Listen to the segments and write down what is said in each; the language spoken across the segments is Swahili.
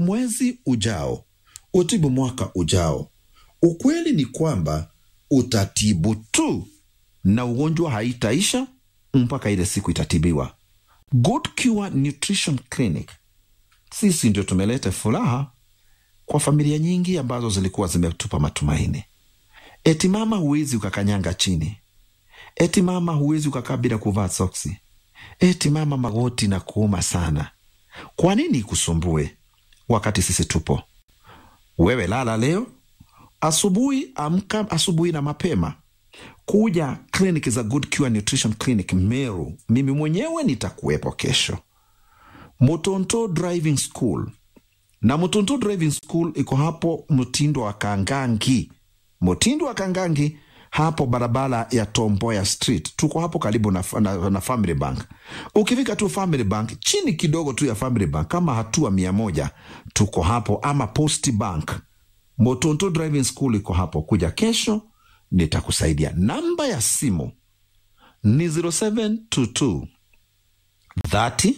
mwezi ujao, utibu mwaka ujao. Ukweli ni kwamba utatibu tu na ugonjwa haitaisha mpaka ile siku itatibiwa. Good Cure Nutrition Clinic, sisi ndio tumeleta furaha kwa familia nyingi ambazo zilikuwa zimetupa matumaini. Eti mama, huwezi ukakanyanga chini. Eti mama, huwezi ukakaa bila kuvaa soksi. Eti mama, magoti na kuuma sana. Kwa nini ikusumbue wakati sisi tupo? Wewe lala leo, asubuhi amka asubuhi na mapema kuja kliniki za Good Cure Nutrition Clinic Meru. Mimi mwenyewe nitakuwepo kesho. Mutonto Driving School na Mutonto Driving School iko hapo Mtindo wa Kangangi, Mtindo wa Kangangi, hapo barabara ya Tomboya Street. Tuko hapo karibu na, na, na Family Bank. Ukifika tu Family Bank, chini kidogo tu ya Family Bank, kama hatua mia moja, tuko hapo, ama Post Bank. Motonto Driving School iko hapo. Kuja kesho nitakusaidia. Namba ya simu ni 0722 30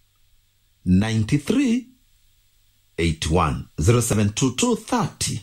93 81 0722 30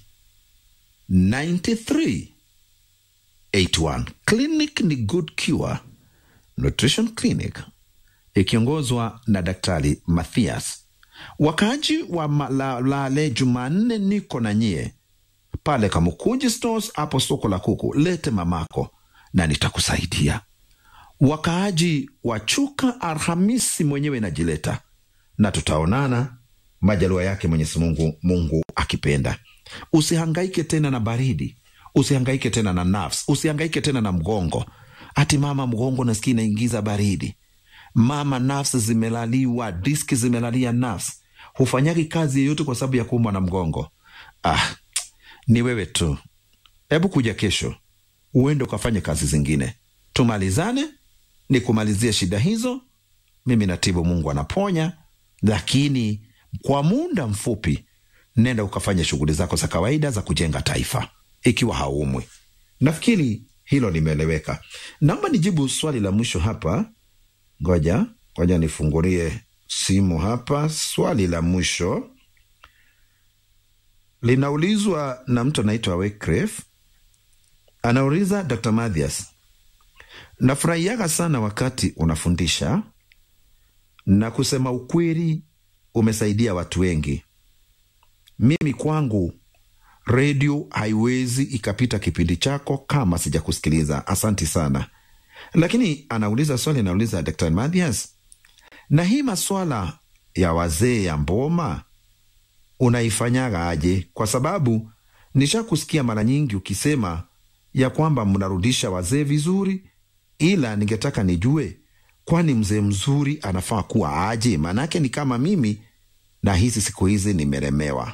93 81. Clinic ni Good Cure Nutrition Clinic ikiongozwa na Daktari Mathias. Wakaaji wa Malale, Jumanne niko na nyie pale Kamukunji Stores hapo soko la kuku, lete mamako na nitakusaidia. Wakaaji wa Chuka, Alhamisi mwenyewe najileta na tutaonana majaliwa yake Mwenyezi Mungu, Mungu akipenda. Usihangaike tena na baridi, usihangaike tena na nafsi, usihangaike tena na mgongo. Ati mama, mgongo nasikia inaingiza baridi. Mama, nafsi zimelaliwa, diski zimelalia nafsi, hufanyaki kazi yeyote kwa sababu ya kuumwa na mgongo. Ah, ni wewe tu. Hebu kuja kesho uende ukafanye kazi zingine, tumalizane, nikumalizie shida hizo. Mimi natibu, Mungu anaponya, lakini kwa muda mfupi, nenda ukafanya shughuli zako za kawaida za kujenga taifa, ikiwa haumwi. Nafikiri hilo limeeleweka. Naomba nijibu swali la mwisho hapa. Ngoja ngoja nifungulie simu hapa. Swali la mwisho linaulizwa na mtu anaitwa Wycliffe. Anauliza, Dr. Mathias, nafurahiaga sana wakati unafundisha na kusema ukweli, umesaidia watu wengi. Mimi kwangu redio haiwezi ikapita kipindi chako kama sijakusikiliza. Asanti sana. Lakini anauliza swali, anauliza Dr. Mathias, na hii maswala ya wazee ya mboma unaifanyaga aje? Kwa sababu nishakusikia mara nyingi ukisema ya kwamba mnarudisha wazee vizuri, ila ningetaka nijue, kwani mzee mzuri anafaa kuwa aje? Maanake ni kama mimi na hizi siku hizi nimelemewa.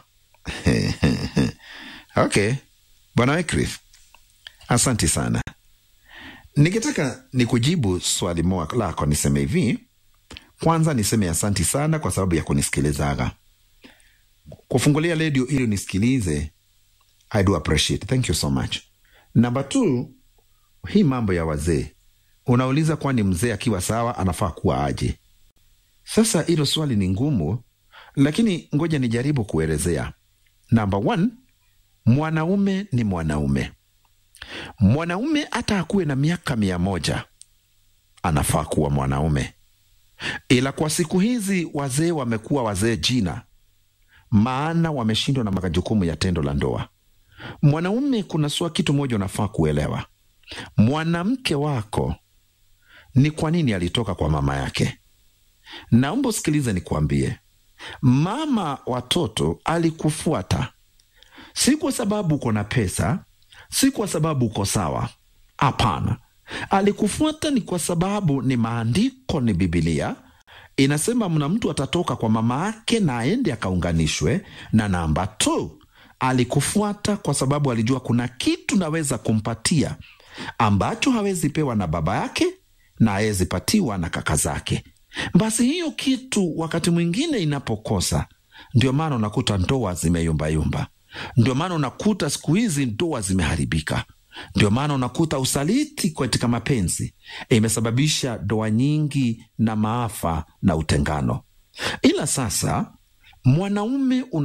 Okay, bwana Wycliffe, asanti sana. Ningetaka nikujibu swali moja lako, niseme hivi. Kwanza niseme asanti sana kwa sababu ya kunisikilizaga kufungulia redio ili nisikilize. I do appreciate, thank you so much. Number two, hii mambo ya wazee unauliza, kwani mzee akiwa sawa anafaa kuwa aje? Sasa hilo swali ni ngumu, lakini ngoja nijaribu kuelezea. Number one, mwanaume ni mwanaume. Mwanaume hata akuwe na miaka mia moja anafaa kuwa mwanaume, ila kwa siku hizi wazee wamekuwa wazee jina maana wameshindwa na majukumu ya tendo la ndoa. Mwanaume, kuna sua kitu moja unafaa kuelewa, mwanamke wako ni kwa nini alitoka kwa mama yake. Naomba usikilize nikuambie, mama watoto alikufuata si kwa sababu uko na pesa, si kwa sababu uko sawa. Hapana, alikufuata ni kwa sababu ni maandiko, ni Bibilia inasema mna mtu atatoka kwa mama yake na aende akaunganishwe na namba tu. Alikufuata kwa sababu alijua kuna kitu naweza kumpatia ambacho hawezi pewa na baba yake na hawezi patiwa na kaka zake. Basi hiyo kitu wakati mwingine inapokosa, ndio maana unakuta ndoa zimeyumbayumba, ndio maana unakuta siku hizi ndoa zimeharibika ndio maana unakuta usaliti katika mapenzi imesababisha ndoa nyingi na maafa na utengano. Ila sasa mwanaume una